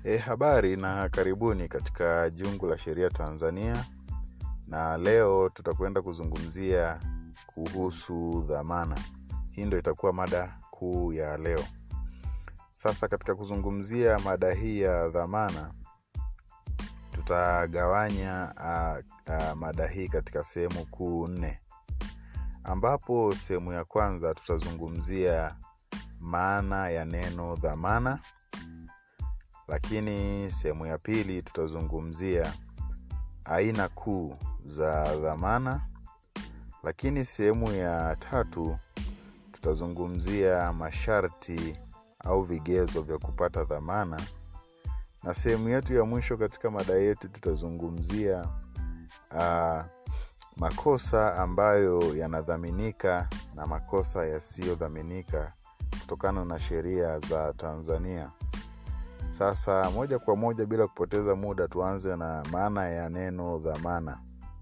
E, habari na karibuni katika jungu la sheria Tanzania, na leo tutakwenda kuzungumzia kuhusu dhamana. Hii ndo itakuwa mada kuu ya leo. Sasa katika kuzungumzia mada hii ya dhamana, tutagawanya uh, uh, mada hii katika sehemu kuu nne, ambapo sehemu ya kwanza tutazungumzia maana ya neno dhamana lakini sehemu ya pili tutazungumzia aina kuu za dhamana lakini sehemu ya tatu tutazungumzia masharti au vigezo vya kupata dhamana na sehemu yetu ya mwisho katika mada yetu tutazungumzia uh, makosa ambayo yanadhaminika na makosa yasiyodhaminika kutokana na sheria za tanzania sasa moja kwa moja bila kupoteza muda tuanze na maana ya neno dhamana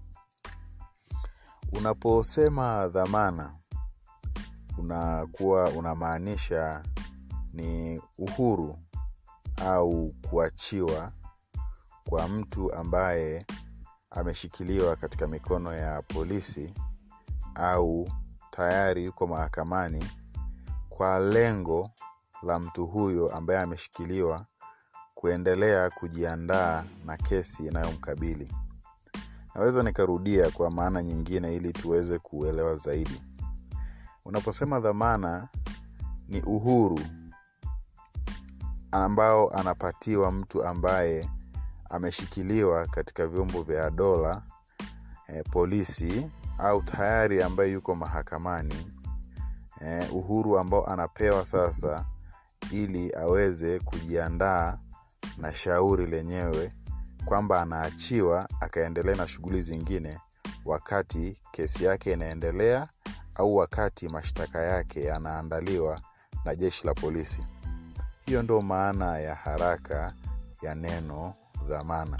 unaposema dhamana unakuwa unamaanisha ni uhuru au kuachiwa kwa mtu ambaye ameshikiliwa katika mikono ya polisi au tayari yuko mahakamani kwa lengo la mtu huyo ambaye ameshikiliwa kuendelea kujiandaa na kesi inayomkabili naweza nikarudia kwa maana nyingine ili tuweze kuelewa zaidi unaposema dhamana ni uhuru ambao anapatiwa mtu ambaye ameshikiliwa katika vyombo vya dola eh, polisi au tayari ambaye yuko mahakamani eh, uhuru ambao anapewa sasa ili aweze kujiandaa na shauri lenyewe kwamba anaachiwa akaendelea na shughuli zingine wakati kesi yake inaendelea au wakati mashtaka yake yanaandaliwa na jeshi la polisi hiyo ndo maana ya haraka ya neno dhamana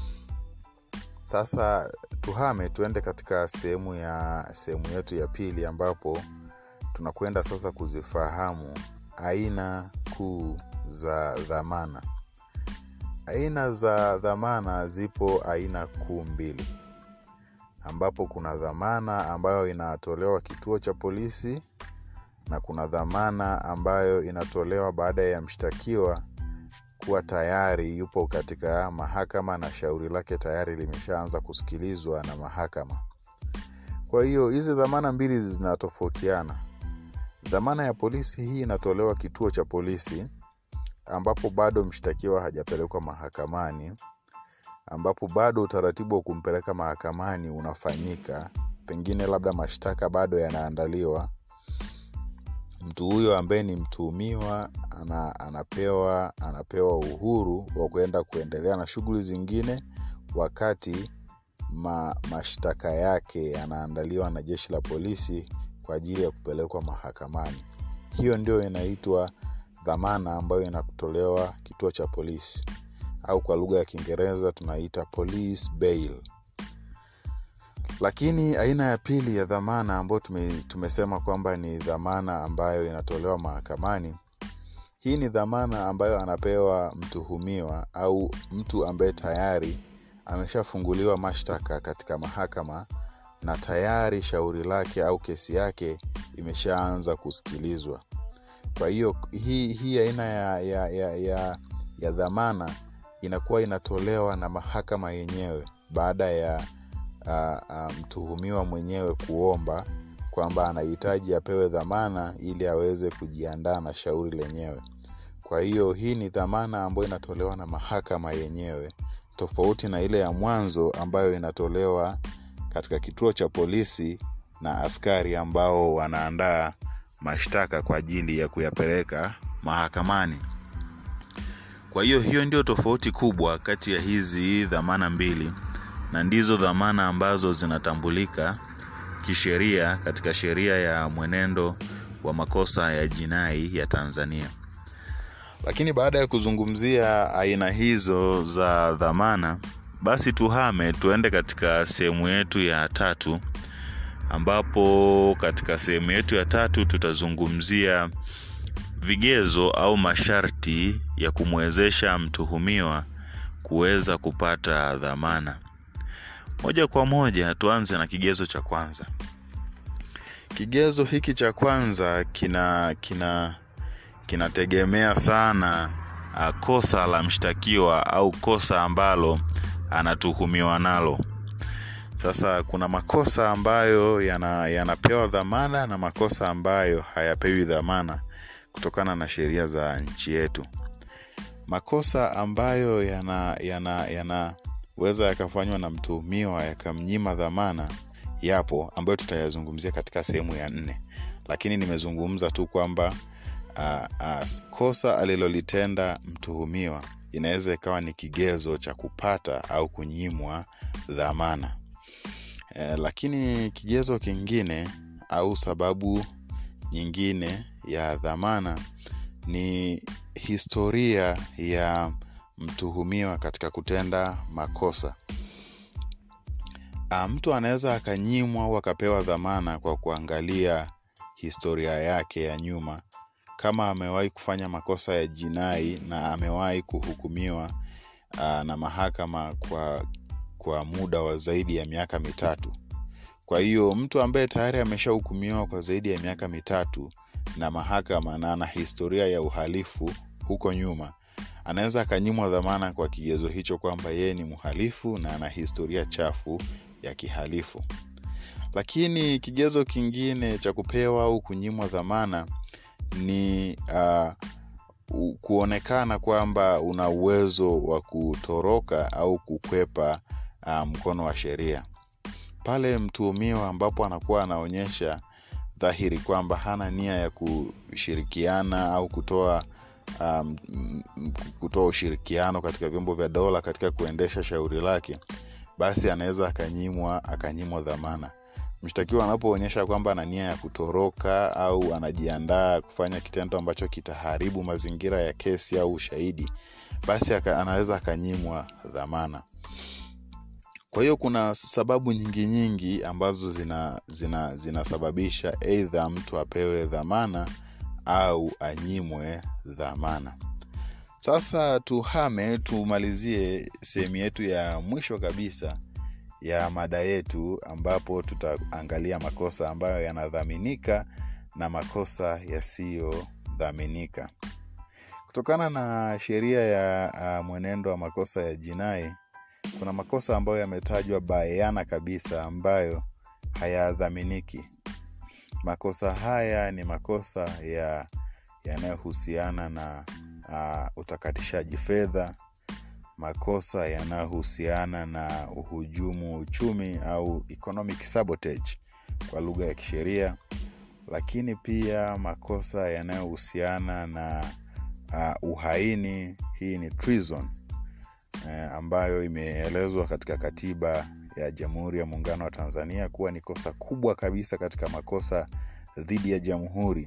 sasa tuhame tuende katika sehemu ya sehemu yetu ya pili ambapo tunakwenda sasa kuzifahamu aina kuu za dhamana aina za dhamana zipo aina kuu mbili ambapo kuna dhamana ambayo inatolewa kituo cha polisi na kuna dhamana ambayo inatolewa baada ya mshtakiwa kuwa tayari yupo katika mahakama na shauri lake tayari limeshaanza kusikilizwa na mahakama kwa hiyo hizi dhamana mbili zinatofautiana dhamana ya polisi hii inatolewa kituo cha polisi ambapo bado mshtakiwa hajapelekwa mahakamani ambapo bado utaratibu wa kumpeleka mahakamani unafanyika pengine labda mashtaka bado yanaandaliwa mtu huyo ambaye ni mtuhumiwa ana, anapewa anapewa uhuru wa kuenda kuendelea na shughuli zingine wakati ma, mashtaka yake yanaandaliwa na jeshi la polisi kwa ajili ya kupelekwa mahakamani hiyo ndio inaitwa dhamana ambayo inatolewa kituo cha polisi au kwa lugha ya kiingereza tunaita police bail lakini aina ya pili ya dhamana ambayo tume, tumesema kwamba ni dhamana ambayo inatolewa mahakamani hii ni dhamana ambayo anapewa mtuhumiwa au mtu ambaye tayari ameshafunguliwa mashtaka katika mahakama na tayari shauri lake au kesi yake imeshaanza kusikilizwa kwa hiyo hii, hii aina ya, ya, ya, ya, ya dhamana inakuwa inatolewa na mahakama yenyewe baada ya uh, uh, mtuhumiwa mwenyewe kuomba kwamba anahitaji apewe dhamana ili aweze kujiandaa na shauri lenyewe kwa hiyo hii ni dhamana ambayo inatolewa na mahakama yenyewe tofauti na ile ya mwanzo ambayo inatolewa katika kituo cha polisi na askari ambao wanaandaa mashtaka kwa ajili ya kuyapeleka mahakamani kwa hiyo hiyo ndio tofauti kubwa kati ya hizi dhamana mbili na ndizo dhamana ambazo zinatambulika kisheria katika sheria ya mwenendo wa makosa ya jinai ya tanzania lakini baada ya kuzungumzia aina hizo za dhamana basi tuhame tuende katika sehemu yetu ya tatu ambapo katika sehemu yetu ya tatu tutazungumzia vigezo au masharti ya kumwezesha mtuhumiwa kuweza kupata dhamana. Moja kwa moja tuanze na kigezo cha kwanza. Kigezo hiki cha kwanza kina kina kinategemea sana uh, kosa la mshtakiwa au kosa ambalo anatuhumiwa nalo. Sasa kuna makosa ambayo yana, yanapewa dhamana na makosa ambayo hayapewi dhamana kutokana na sheria za nchi yetu. Makosa ambayo yana yana yanaweza yakafanywa na mtuhumiwa yakamnyima dhamana yapo, ambayo tutayazungumzia katika sehemu ya nne, lakini nimezungumza tu kwamba uh, uh, kosa alilolitenda mtuhumiwa inaweza ikawa ni kigezo cha kupata au kunyimwa dhamana. Eh, lakini kigezo kingine au sababu nyingine ya dhamana ni historia ya mtuhumiwa katika kutenda makosa. A, mtu anaweza akanyimwa au akapewa dhamana kwa kuangalia historia yake ya nyuma, kama amewahi kufanya makosa ya jinai na amewahi kuhukumiwa a, na mahakama kwa kwa muda wa zaidi ya miaka mitatu. Kwa hiyo mtu ambaye tayari ameshahukumiwa kwa zaidi ya miaka mitatu na mahakama na ana historia ya uhalifu huko nyuma, anaweza akanyimwa dhamana kwa kigezo hicho kwamba yeye ni mhalifu na ana historia chafu ya kihalifu. Lakini kigezo kingine cha kupewa au kunyimwa dhamana ni uh, kuonekana kwamba una uwezo wa kutoroka au kukwepa uh, mkono wa sheria pale mtuhumiwa ambapo anakuwa anaonyesha dhahiri kwamba hana nia ya kushirikiana au kutoa um, kutoa ushirikiano katika vyombo vya dola katika kuendesha shauri lake, basi anaweza akanyimwa akanyimwa dhamana. Mshtakiwa anapoonyesha kwamba ana nia ya kutoroka au anajiandaa kufanya kitendo ambacho kitaharibu mazingira ya kesi au ushahidi, basi aka, anaweza akanyimwa dhamana. Kwa hiyo kuna sababu nyingi nyingi ambazo zina zina zinasababisha aidha mtu apewe dhamana au anyimwe dhamana. Sasa tuhame tumalizie sehemu yetu ya mwisho kabisa ya mada yetu ambapo tutaangalia makosa ambayo yanadhaminika na makosa yasiyodhaminika. Kutokana na sheria ya uh, mwenendo wa makosa ya jinai kuna makosa ambayo yametajwa bayana kabisa ambayo hayadhaminiki. Makosa haya ni makosa ya yanayohusiana na uh, utakatishaji fedha, makosa yanayohusiana na uhujumu uchumi au economic sabotage kwa lugha ya kisheria, lakini pia makosa yanayohusiana na uh, uhaini, hii ni treason eh, ambayo imeelezwa katika katiba ya Jamhuri ya Muungano wa Tanzania kuwa ni kosa kubwa kabisa katika makosa dhidi ya jamhuri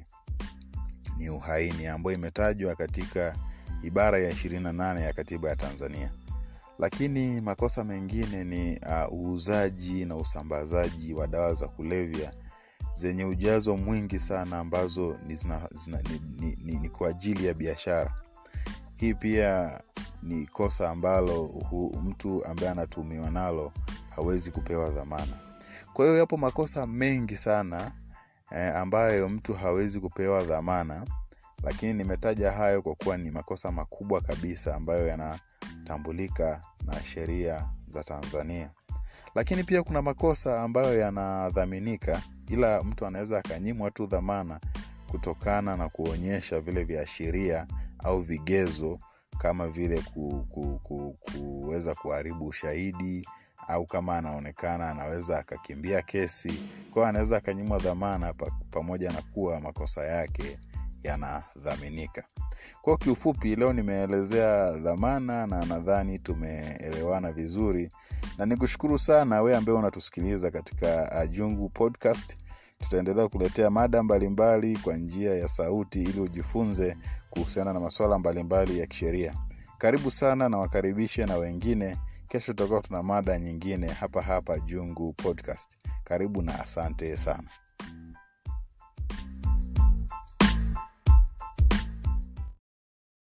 ni uhaini, ambayo imetajwa katika ibara ya 28 ya katiba ya Tanzania. Lakini makosa mengine ni uh, uuzaji na usambazaji wa dawa za kulevya zenye ujazo mwingi sana ambazo ni, zina, zina, ni, ni, ni, ni kwa ajili ya biashara. Hii pia ni kosa ambalo hu, mtu ambaye anatuhumiwa nalo hawezi kupewa dhamana. Kwa hiyo yapo makosa mengi sana eh, ambayo mtu hawezi kupewa dhamana, lakini nimetaja hayo kwa kuwa ni makosa makubwa kabisa ambayo yanatambulika na sheria za Tanzania. Lakini pia kuna makosa ambayo yanadhaminika, ila mtu anaweza akanyimwa tu dhamana kutokana na kuonyesha vile viashiria au vigezo kama vile ku, ku, ku, kuweza kuharibu ushahidi au kama anaonekana anaweza akakimbia kesi kwao anaweza akanyimwa dhamana pa, pamoja na kuwa makosa yake yanadhaminika kwao kiufupi leo nimeelezea dhamana na nadhani tumeelewana vizuri na nikushukuru sana we ambaye unatusikiliza katika jungu podcast tutaendelea kuletea mada mbalimbali mbali kwa njia ya sauti ili ujifunze kuhusiana na masuala mbalimbali ya kisheria karibu sana na wakaribishe na wengine kesho tutakuwa tuna mada nyingine hapa hapa jungu podcast karibu na asante sana